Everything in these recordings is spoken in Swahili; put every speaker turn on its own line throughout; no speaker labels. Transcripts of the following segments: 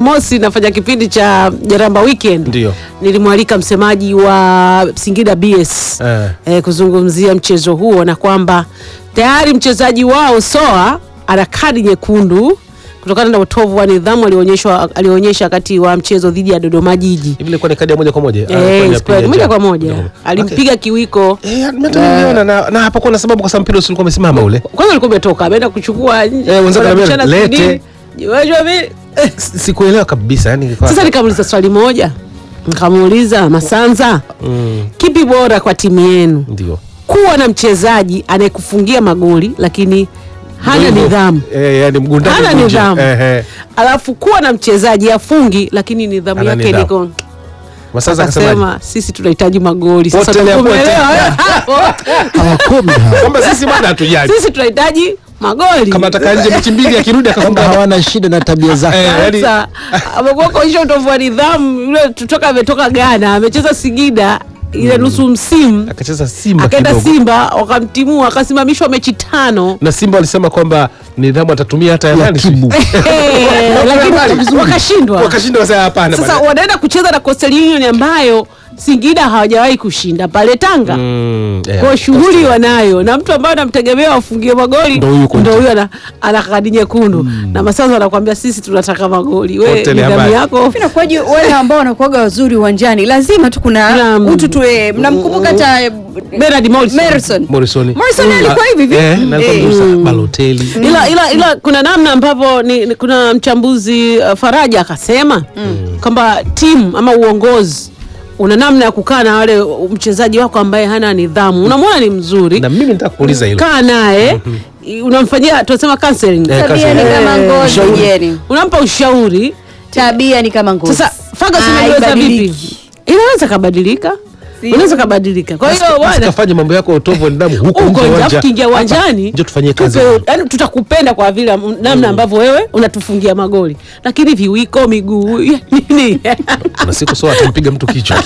Jumamosi nafanya kipindi cha Jaramba Weekend,
Ndio.
nilimwalika msemaji wa Singida BS
Eh.
eh, kuzungumzia mchezo huo na kwamba tayari mchezaji wao Soa ana kadi nyekundu kutokana na utovu wa nidhamu alionyeshwa alionyesha wakati wa mchezo dhidi ya Dodoma Jiji.
Hivi ilikuwa ni kadi ya moja kwa moja? Ah,
Eh,
ilikuwa ni ya
square,
piga
moja
njano.
kwa moja
Okay.
alimpiga kiwiko
Eh, hata niliona na, na hapakuwa na sababu kwa sababu mpira ulikuwa umesimama ule.
kwanza alikuwa umetoka ameenda kuchukua nje
Eh, wenzake
wanabishana
wananiambia,
sijui
lete.
nini. Unajua mimi- eh,
S- Sikuelewa kabisa yani ilikuwa-
Sasa nikamuuliza swali moja, nikamuuliza Masanza,
Mm,
kipi bora kwa timu yenu,
ndio.
kuwa na mchezaji anayekufungia magoli lakini hana
Ndio hivyo.
nidhamu,
Eh, yani mgundani
hana
mgunje.
nidhamu,
Eh, eh.
alafu kuwa na mchezaji afungi lakini nidhamu
Hana
yake
nidhamu.
niko
Masanza akasemaje?
akasema sisi tunahitaji magoli. Sasa
Potelea,
tumeelewa,
potelea.
eh, hapo.
hawakomi hawa.
Kwamba sisi bado hatujali.
sisi tunahitaji magoli
Kama ataka nje mechi mbili akirudi
kwamba
akafunga.
hawana shida na tabia zake
Eh, yani-
Sasa amekuwa kuonyesha utovu wa nidhamu. Yule tutoka ametoka Ghana amecheza Singida ile nusu msimu
Akacheza Simba
akaenda
kidogo.
Simba wakamtimua, akasimamishwa mechi tano
Na Simba walisema kwamba nidhamu atatumia hata ya
ya
nani?
kibu
Eh, lakini wakashindwa.
Wakashinda wasema hapana.
Sasa
bwana.
wanaenda kucheza na Coastal Union ambayo Singida hawajawahi kushinda pale Tanga.
Mm, eh,
Kwa shughuli wanayo na mtu ambaye anamtegemea afungie magoli
Ndo huyu Conte.
ndo huyo ana, ana kadi nyekundu na Masanza anakuambia sisi tunataka magoli. We
Conte ile
nidhamu
ambaye-
yako
Inakuwaje wale ambao wanakuwaga wazuri uwanjani, lazima tu kuna
Naam.
utu tu. eh, Mnamkumbuka hata eh,
Bernard Morrison.
Morrison.
Morrison.
Morrison alikuwa hivi hivi.
Eh, na alikuwa
Eh.
mzuri sana. Balotelli.
ila, ila, ila kuna namna ambapo ni, ni, kuna mchambuzi uh, Faraja akasema kwamba timu ama uongozi una namna ya kukaa na wale uh, mchezaji wako ambaye hana nidhamu, unamwona ni mzuri,
Na mimi nitaka kuuliza hilo.
kaa naye unamfanyia tunasema counseling,
Eh,
Tabia ni kama
Eh,
ngozi
ushauri.
jeni.
unampa ushauri.
Tabia ni kama ngozi.
Sasa Ferguson
Ah,
aliweza vipi?
haibadiliki.
Inaweza kabadilika,
Si.
unaweza kabadilika. Kwa hiyo bwana
Usikafanye mambo yako ya utovu wa nidhamu huko nje
uko
ya
nje
uwanja.
afu kiingia uwanjani
Njoo tufanyie kazi.
tupe- yaani tutakupenda kwa vile m- namna ambavyo wewe unatufungia magoli lakini viwiko miguu ya nini
Kuna siku soa atampiga mtu kichwa.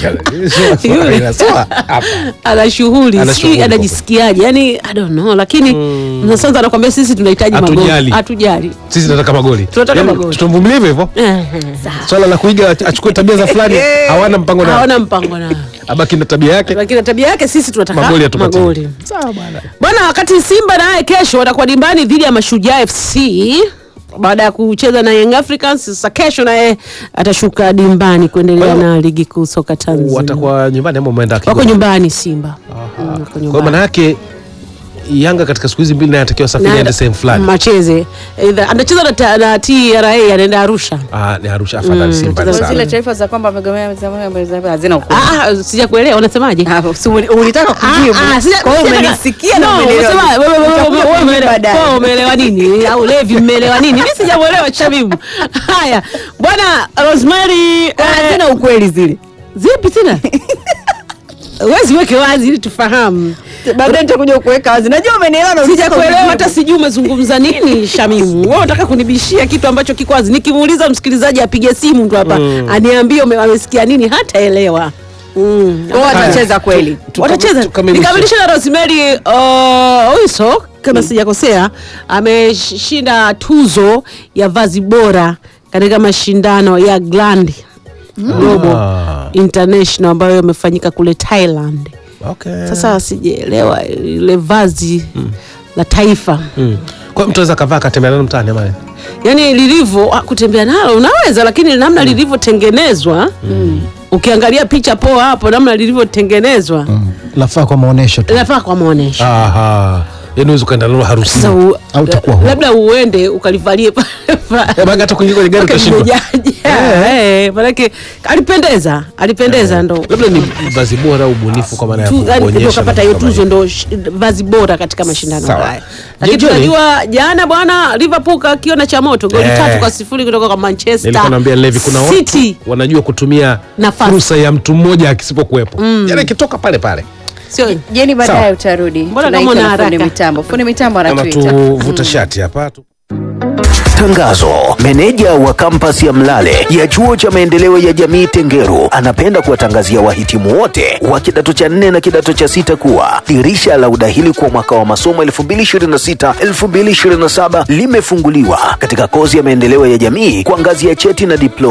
Yule.
Soa hapa.
ana shughuli
Ana
si
shughuli kwa
anajisikiaje yani i don't know lakini mm. sasa anakwambia sisi tunahitaji magoli
Hatujali.
hatujali
Sisi tunataka magoli.
Tunataka
Yaani,
magoli.
Tutamvumilia hivyo hivyo.
Eh,
Swala la kuiga achukue tabia za fulani hawana mpango na
hawana mpango na
abaki na tabia yake.
lakini tabia yake sisi tunataka
Magoli hatupatii.
magoli
Sawa bwana.
Bwana, wakati Simba naye kesho watakuwa dimbani dhidi ya Mashujaa FC baada ya kucheza na Young Africans. Sasa kesho naye atashuka dimbani kuendelea
Kwa hiyo-
na ligi kuu soka Tanzania.
Watakuwa nyumbani ama umeenda
Wako
Kigoma?
nyumbani Simba. Mm, wako
Kwa hiyo
nyumbani.
maana yake Yanga katika siku hizi mbili naye anatakiwa safiri
Na-
aende sehemu fulani.
Macheze Either- anacheza na, ta- na TRA anaenda Arusha.
Ah, ni Arusha afadhali Simba.
Kwa
ni
Kwa
sawa.
zile taarifa za kwamba amegomea hazina ukweli.
Ah, ah, sijakuelewa unasemaje?
Ah, si uli- ulitaka kujibu.
Ah, ah, sija-
Kwa hiyo
sija-
umenisikia na
No,
umenielewa.
umesema, wewe- wewe-
Utakuja
wewe- wewe
kujibu
umeelewa-
baadaye.
wewe umeelewa nini au Levi mmeelewa nini? Mimi sijamuelewa Shabibu. Haya bwana Rosemary
Ah,
eh,
Hazina ukweli zile.
zipi tena wezi weke wazi ili tufahamu
Baadaye nitakuja kuweka wazi. Najua umenielewa na ulitaka
sijakuelewa
kujibu.
hata sijui umezungumza nini shamimu wewe unataka kunibishia kitu ambacho kiko wazi nikimuuliza msikilizaji apige simu tu hapa aniambie ume- amesikia nini hataelewa mm.
Wao watacheza kweli.
Tuka-
watacheza
tukamilishe.
nikamilishe na Rosemary uh, Oiso kama sijakosea ameshinda tuzo ya vazi bora katika mashindano ya Grand Global
Ah.
International ambayo yamefanyika kule Thailand.
Okay.
Sasa sijaelewa ile vazi la taifa
Mm. Kwa hiyo mtu anaweza kavaa katembea nalo mtaani ama
yaani lilivyo ah, kutembea nalo unaweza, lakini namna lilivyotengenezwa ukiangalia picha poa hapo, namna lilivyotengenezwa
lafaa kwa maonesho tu
inafaa kwa maonesho.
Aha. Yaani unaweza ukaenda nalo
Sasa
harusini.
u-
Au utakuwa huru.
labda uende ukalivalie pale pale.
Eh, baki hata kuingia kwenye gari
Mpaka
utashindwa.
limejaja. Eh, manake alipendeza, alipendeza ndo
Labda ni vazi bora au ubunifu kwa maana ya
tu- yaani ndio
kuonyesha
kapata
vitu
hiyo
kama
tuzo
hivyo.
ndo sh- vazi bora katika mashindano
Sawa.
haya. Lakini
Jioni-
tunajua jana bwana Liverpool kakiona cha moto goli
Eh.
tatu kwa sifuri kutoka kwa Manchester
Nilikuwa naambia Levi kuna
City.
watu wanajua kutumia
Nafasi.
fursa ya mtu mmoja akisipokuwepo. Yaani ikitoka pale pale.
Sio
Jeni,
Sawa.
baadaye utarudi.
Mbona kama
Tunaita
una
na fundi
haraka?
mitambo. Fundi mitambo anatuita.
Anatuvuta shati hapa. tu-
Tangazo. Meneja wa kampasi ya Mlale ya chuo cha maendeleo ya jamii Tengeru anapenda kuwatangazia wahitimu wote wa kidato cha nne na kidato cha sita kuwa dirisha la udahili kwa mwaka wa masomo 2026-2027 limefunguliwa katika kozi ya maendeleo ya jamii kwa ngazi ya cheti na diploma.